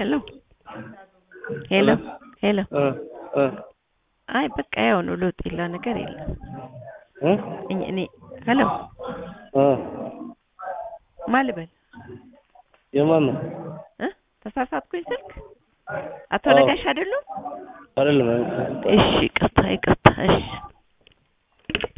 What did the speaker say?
ሄሎ ሄሎ ሄሎ እ እ አይ በቃ ያው ነው ለውጥ የለው ነገር የለም እ እኔ እኔ ሄሎ እ ማን ልበል የማን ነው? እ ተሳሳትኩኝ ስልክ አቶ አዎ። ነጋሽ አይደሉም አይደለም እሺ ይቅርታ ይቅርታ እሺ